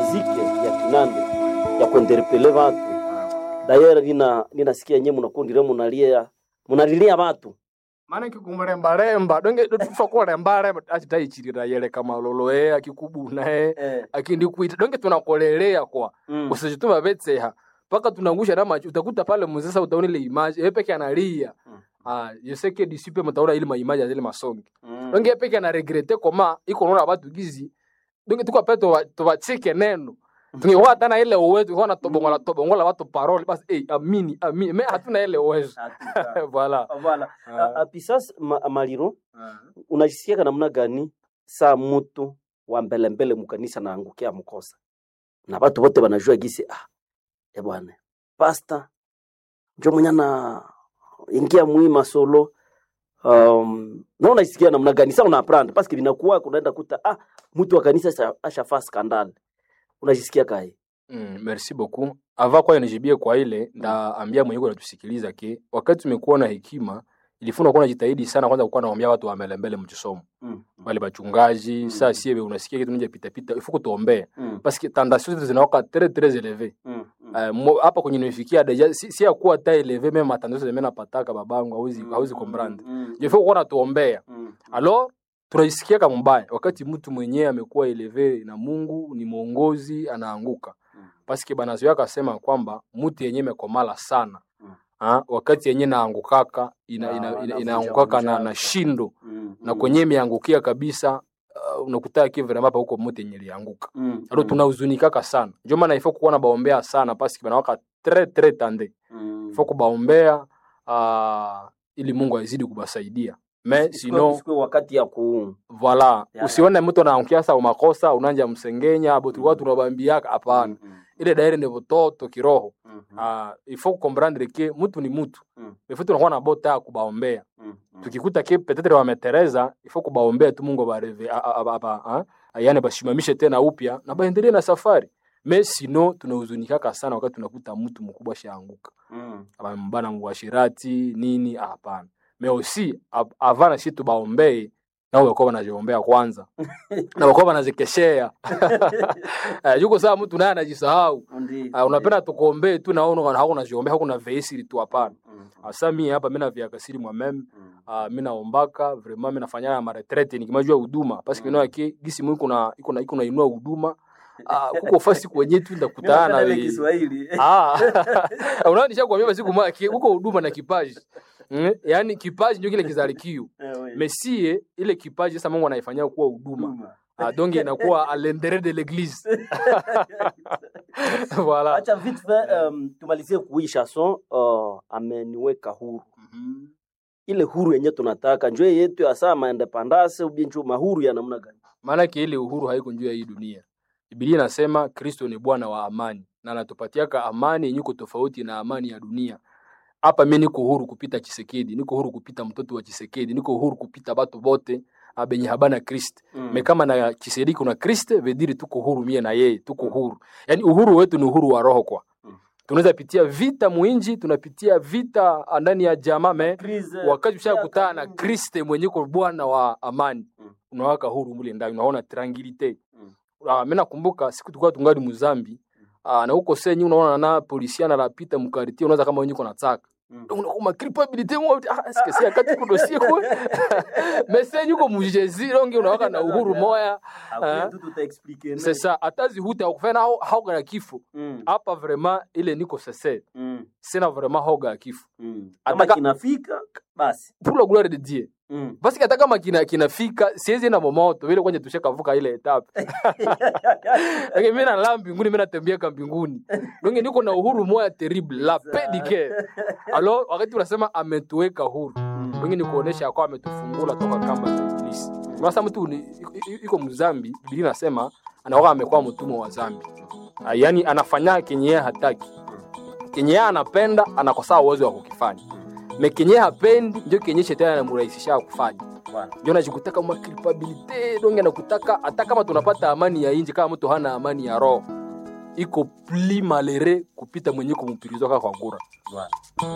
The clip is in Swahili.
muziki ya kinande ya kuenderepele watu dayera nina ninasikia nye munakundire munalia munalilia watu maana kikumurembaremba donge tufa kurembaremba achitaichirira yele kamalolo e akikubuna e eh. akindikuita donge tunakolelea kwa mm. usijituma vetseha mpaka tunangusha na macho utakuta pale muzesa utaona ile image yeye peke analia Mm. ah yoseke disipe mtaona ile maimaji ya zile masongi mm. donge yeye peke ana regrete koma iko naona watu gizi donge tuko pale to tubachike neno tungekuwa hata ile uwezo kwa na tobongola tobongola watu parole basi eh amini amini me hatuna ile uwezo Hakika. voilà Voilà. Ah. A- a- pisas ma, maliro unajisikiaka namna gani saa mutu wa mbelembele mukanisa naangukia mkosa na watu wote wanajua gisi ah, e bwana pasta njo mwenye na ingia mwima solo um, na unajisikia namna gani sa unaprendre paske vinakuwa kunaenda kuta ah, mtu wa kanisa asha- ashafaa skandale unajisikia kae Mm, merci beaucoup. Ava kwa nijibie kwa ile ndaambia mwenyewe anatusikiliza ke wakati tumekuwa na hekima ilifuna kuwa najitahidi sana kwanza kuwa naambia watu wamele mbele mchisomo mm. wale bachungaji Mm. saa sie unasikia kitu nje pita pita ifuko tuombee mm. parce que tentation zetu zinawaka très très élevé mm. mm. Eh, mo- hapa kwenye nimefikia deja si, si ya kuwa ta élevé même attention zeme napataka babangu hauzi hauzi comprendre mm. je faut kuwa natuombea mm. alors tunaisikia kama mbaya wakati mtu mwenyewe amekuwa eleve na Mungu ni mwongozi anaanguka Mm. paske banazoea akasema kwamba mtu yenyewe imekomala sana Mm. ha? wakati yenyewe naangukaka ina, Na- ina, ina, anavunja inaangukaka na, vunja. na shindo mm. na kwenye imeangukia kabisa uh, unakutaa kivremapa huko mtu yenye lianguka mm. alo tunahuzunikaka sana ndio maana ifo kuwa na baombea sana paske banawaka tre tre tande mm. ifo kubaombea uh, ili Mungu azidi kubasaidia me Isikuwe- sino isikuwe wakati ya ku Voila, Ya, usione mtu anaangukia sa umakosa unanja msengenya abo tulikuwa tunabambiaka hapana. Mm, Ile daire ni vototo kiroho. mm, mm, Ah, il faut comprendre que mtu ni mtu. Mm. Il faut tunakuwa na bota ya kubaombea. mm, mm. Tukikuta ke peut-être wametereza, il faut kubaombea tu Mungu bareve ah yani bashimamishe tena upya na baendelee na safari. Mais sino tunahuzunikaka sana wakati tunakuta mtu mkubwa shaanguka. Mm, Abambana mwashirati nini ah, hapana. Mais aussi av- avant na shi tubaombee nao wakuwa wanaziombea kwanza na wakuwa wanazikeshea Eh, yuko saa mtu naye anajisahau ndi- Ah, unapenda tukuombee tu naona hakuna ziombea hakuna veisiri tu hapana Mm, asa mie hapa mina viakasiri mwameme mm, uh, mi naombaka vraiment mi nafanya ya maretrete nikimajua huduma parce que Mm. mm. yake gisi mu iko na iko na iko na inua huduma uh, kuko fasi kwenye tu Mimi ndakutana napenda ile we Kiswahili. ah unaona nishakwambia basi kuma huko huduma na kipaji mm? yaani kipaji ndio kile kizalikio Eh, we. mesie ile kipaji sasa Mungu anaifanyia kuwa huduma Huduma. ah, donc inakuwa à l'intérieur de l'église voilà acha vite fait um, tumalizie kui chanson uh, ameniweka huru ile huru yenye tunataka njoo yetu ya saa maendepandase ubinchu mahuru ya namna gani maanake ile uhuru haiko juu ya hii dunia Biblia inasema Kristo ni Bwana wa amani na anatupatiaka amani yenye iko tofauti na amani ya dunia. Hapa mimi niko huru kupita Chisekedi, niko huru kupita mtoto wa Chisekedi, niko huru kupita batu bote ah, benye habana Kristo. Mm. Me kama na Chisekedi kuna Kristo, vediri tuko huru mie na yeye, tuko huru. Yaani uhuru wetu ni uhuru wa roho kwa. Mm. Tunaweza pitia vita mwinji, tunapitia vita ndani ya jamaa me Crise, wakati ya ushakutana na kabumbu. Kristo mwenye ko Bwana wa amani Mm. unawaka huru mule ndani, unaona tranquilite. Mm. Ah, mimi nakumbuka siku tulikuwa tungali Muzambi ah, na huko senyi unaona na polisia anapita mkariti, unaweza kama wenyewe kuna taka Mm. unakuwa culpabilité mo ah est-ce que c'est akati ko dossier ko mais senyi uko mujezi longe unawaka na uhuru moya Hakuna Ah. tu tutaexplique, c'est ça atazi huta kufanya au hoga ya kifo Mm, hapa vraiment ile niko sese mm, sina vraiment hoga ya kifo mm. kama Ataka- kinafika basi pour la gloire de Dieu Mm. basi hata kama kina kinafika siwezi na momoto vile kwenye tushakavuka ile etape lakini mimi nalala mbinguni mimi natembeaka mbinguni donge niko na uhuru moya terrible la paix du cœur alors wakati unasema ametuweka huru donge ni kuonesha kwa ametufungula toka kamba za ibilisi unasa mtu ni- i- i- iko mzambi biblia inasema anakuwa amekuwa mtumwa wa zambi Ah, yaani anafanya kenye yeye hataki kenye yeye anapenda anakosaa uwezo wa kukifanya me kenye yeye hapendi ndio kenye shetani anamrahisisha kufanya Bwana. ndio najikutaka ma culpabilité donge nakutaka hata kama tunapata amani ya inji kama mtu hana amani ya roho iko pli malere kupita mwenye kumpirizwaka kwa ngura Bwana.